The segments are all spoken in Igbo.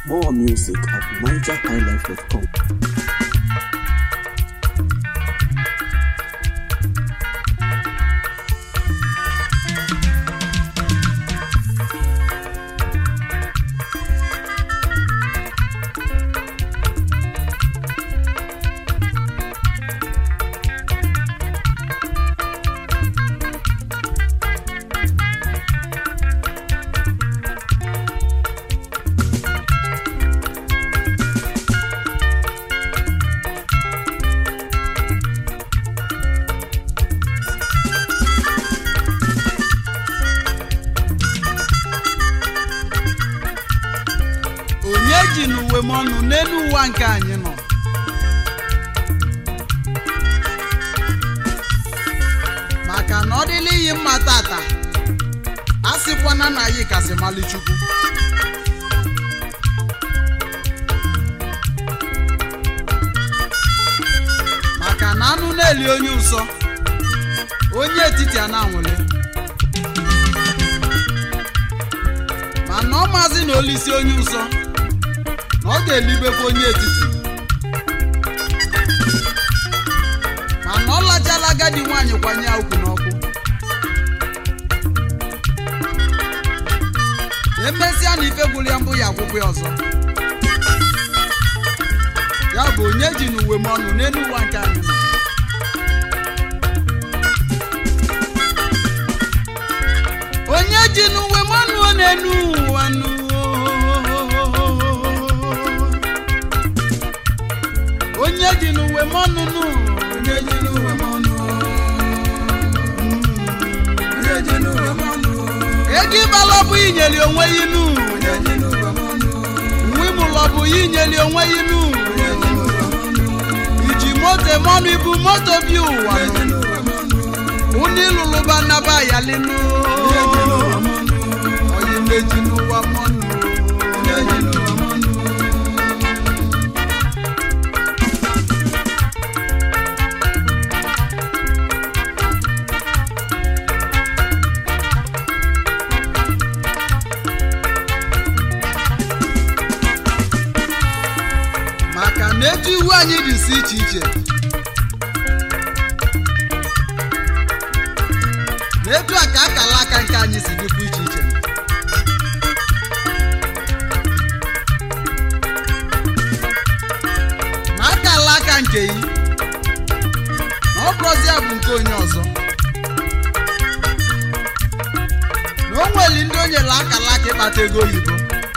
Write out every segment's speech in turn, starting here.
More music at nigerhighlife.com. onye ji n'uwe m ọnụ n'elu ụwa nke anyị nọ maka na ọ dịla iyi mma tata a sịkwana na anyị kasị mali chukwu maka na anụ na-eli onye ụsọ onye etiti a na-anwụle mana ọ maazị na olisi onye ụsọ na ọ ga-elibekwa onye etiti mana ọ lachala agadi nwaanyị kwanye ya ukwu n'ọkụ emesịa na ife gwụrụ ya mbụ ya akwụkwọ ya ọzọ ya bụ onye ji n'uwe m ọnụ n'elu ụwa nke anyị nọ. onye ji n'uwe m ọnụ n'elu ụwa nụ onye ji n'uwe m ọnụ nụ onye ji n'uwe m ọnụ onye ji n'uwe m ọnụ ego ịbala bụ inyeli onwe ya inu onye ji n'uwe m ọnụ nwa ịmụlọ bụ ya inyeli onwe ya inu iji moto eme ọnụ ibu moto bi ụwa nụ unu ịlụlụba nnaba yalinu onye meji n'ụwa mọnụ maka na etu iwu anyị dị si iche iche na etu a ka akala aka nke anyị si dịkwa iche iche na akala aka nke yi na ọ bụrụzi bụ nke onye ọzọ na o nweli ndị o nyere akala aka ịkpata ego oyibo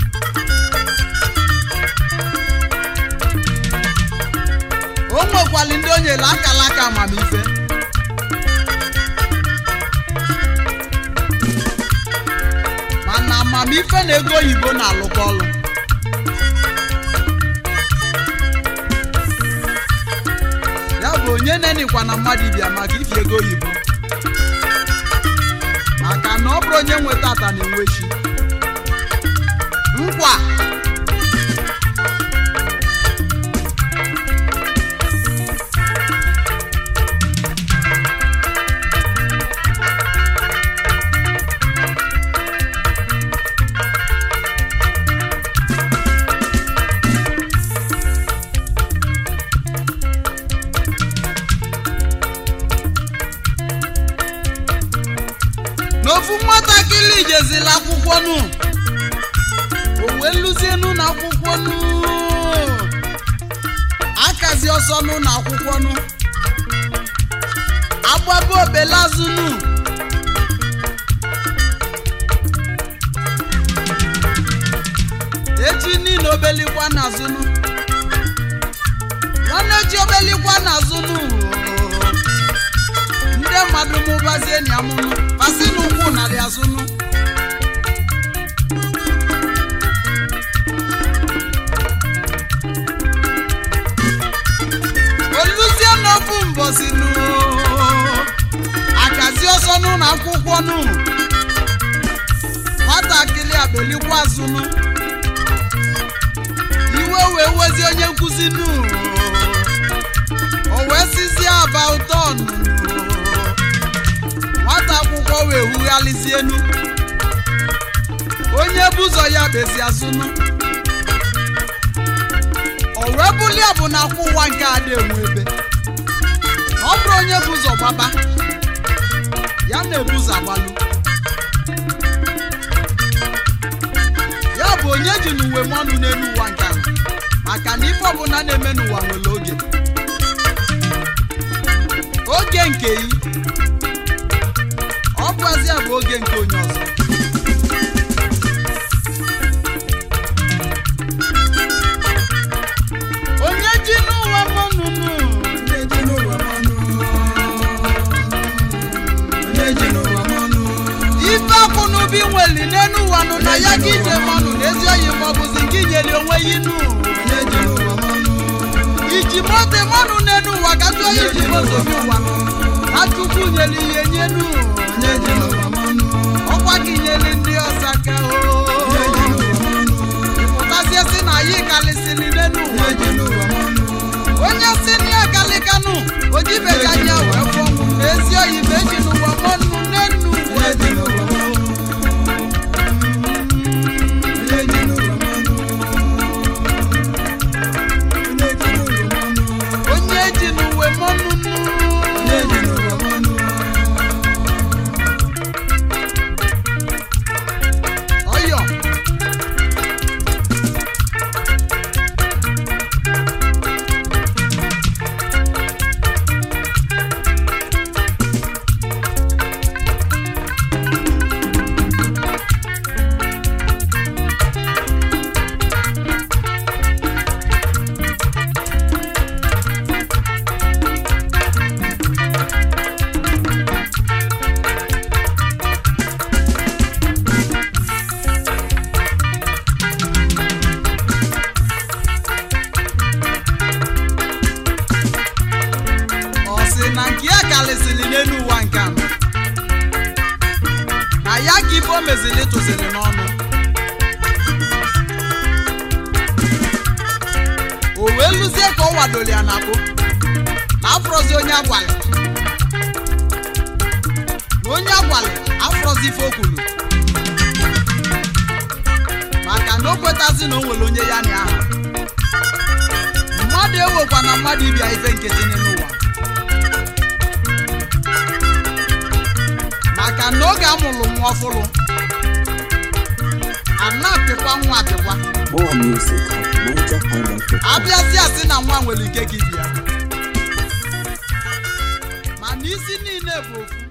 o nwekwali ndị o nyere akala aka amamife mana amamife na ego oyibo na-alụkọ ọlụ ya bụ onye nenikwa na mmadụ ibia maka ifi ego oyibo maka na ọ bụrụ onye nweta ata na-enwe chi nkwa n'ofu nwatakịrị jezila akwụkwọ nụ o wee lụzie n'ụlọ akwụkwọ nụ akazi ọsọ n'ụlọ akwụkwọ nụ agbaba obelazụ nụ echi niile obelikwa n'azụ nụ nwanne chi obelikwa n'azụ nụ ndị mmadụ mụbazie na amụnụ pasi n'ụkwụ narị azụnụ oluzie n'ofu mbọsi nụ akazi ọsọ n'ụlọ akwụkwọ nụ nwatakịrị abelikwa azụnụ iwe wee wezi onye nkụzi nụ o wee sizie aba ụtọ nụ nwata akwụkwọ wee hughalịzie enu onye bụ ụzọ ya bezi azụnụ o wee bulie bụ na akwụ ụwa nke ada enwe ebe na ọ bụrụ onye bụ ụzọ gbaba ya na-ebu ụzọ agbalụ ya bụ onye ji n'uwe mmanụ n'elu ụwa nke ahụ maka na ife ọbụla na-eme n'ụwa nwere oge oge nke yi ọ bụazịa bụ oge nke onye ọzọ onye ji n'ụwa mmanụ nụ onye ji n'ụwa mmanụ onye ji n'ụwa mmanụ ife akwụ n'ubi nweli n'elu ụwa nụ na ya gị ije mmanụ na ezi oyi ma ọ bụzi nke inyeli onwe ya inu onye ji n'ụwa mmanụ iji mote mmanụ n'elu ụwa ka tụọ ya iji moto bi ụwa na chukwu nyeli ihe nyenu onye ji n'ụwa mmanụ ọkwa gị nyeli ndị ọsa ka onye ji n'ụwa mmanụ pụtazie si na ya kalịsịrị n'elu ụwa onye ji n'ụwa mmanụ onye si na ya kalikanụ ojibeja anya wee fụọ na ezi oyi ma eji n'ụwa mmanụ n'elu ụwa onye ji n'ụwa mmanụ onye ji n'ụwa mmanụ onye ji n'ụwa mmanụ onye ji n'uwe mmanụ nụ onye ji n'ụwa mmanụ ọyọ ọ sị na nke ya kalịsịrị n'elu ụwa nke a na ya ka ife o meziri tụziri n'ọnụ o wee lụzie ka ọ wadoro ya na bụ na afọrọzi onye agwalị na onye agwalị afọrọzi ife o kwuru maka na o kwetazi na o nwere onye ya na aha mmadụ ewekwa na mmadụ ibia ife nkịtị n'ime ụwa maka na oge amụrụ nwa ọfụrụ a na-apịkwa nwa apịkwa More music at NigerHighlife.com. abịazịa sị na nwa nwere ike gị bịa mana isi niile bụ ofu